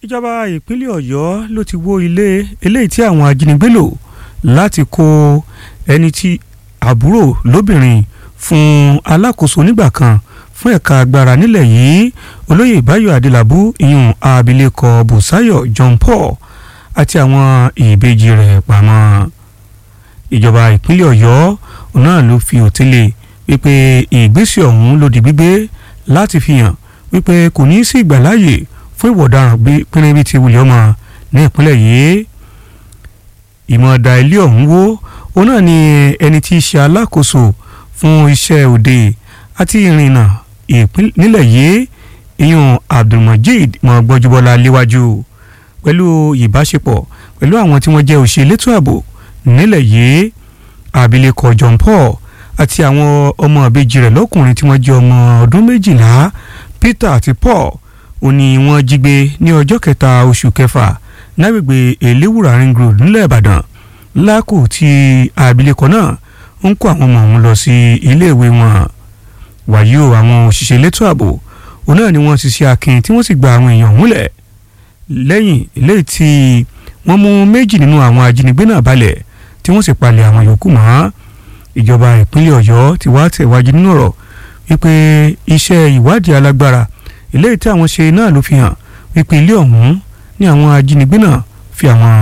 ìjọba ìpínlẹ̀ ọ̀yọ́ ló ti wó ilé eléyìí tí àwọn ajínigbé lò láti kó ẹni tí àbúrò lóbìnrin fún alákòóso onígbà kan fún ẹ̀ka agbára nílẹ̀ yìí olóyè báyọ̀ adélábù ìyún abilékọ bùsáyọ̀ john paul àti àwọn ìbejì rẹ̀ pamọ́ ìjọba ìpínlẹ̀ ọ̀yọ́ náà ló fi òtélé wípé ìgbésẹ̀ ọ̀hún ló di gbígbé láti fi hàn wípé kò ní í sí ìgbàláyè fún ìwà ọ̀daràn pínrín bíi ti wùlẹ̀ ọmọ ní ìpínlẹ̀ yìí ìmọ̀ọ́dà ilé ọ̀hún wó òun náà ni ẹni tí í ṣe alákòóso fún iṣẹ́ òde àti ìrìnnà nílẹ̀ yìí ìyún abdulmajid mọ̀gbọ́júbọ́lá léwájú pẹ̀lú ìbáṣepọ̀ pẹ̀lú àwọn tí wọ́n jẹ́ òṣèlétò ààbò nílẹ̀ yìí abilékọ john paul àti àwọn ọmọ ìbejì rẹ̀ lọ́kùnrin tí wọ́n jẹ́ ọmọ ọdún méjìlá peter àti paul ó ní wọ́n jí gbé ní ọjọ́ kẹta oṣù kẹfà lágbègbè eléwùrà ring road nílẹ̀ ìbàdàn lákò tí abilékọ náà ń kó àwọn ọmọ ọ̀hún lọ sí iléèwé wọn wàyí o àwọn òṣìṣẹ́ elétò ààbò òun náà ni wọ́n ti ṣe akin tí wọ́n sì gba àwọn èèyàn múlẹ̀ lẹ́yìn eléyìí tí wọ́n mú méjì nínú àwọn ajínigbé náà balẹ̀ tí wọ́n sì palẹ̀ àwọn yòókù mọ́ ìjọba ìpínlẹ̀ ọ̀yọ́ ti wá tẹ̀wájú nínú ọ̀rọ̀ wípé iṣẹ́ ìwádìí alágbára eléyìí tí àwọn ṣe náà ló fi hàn wípé ilé ọ̀hún ní àwọn ajínigbé náà fi àwọn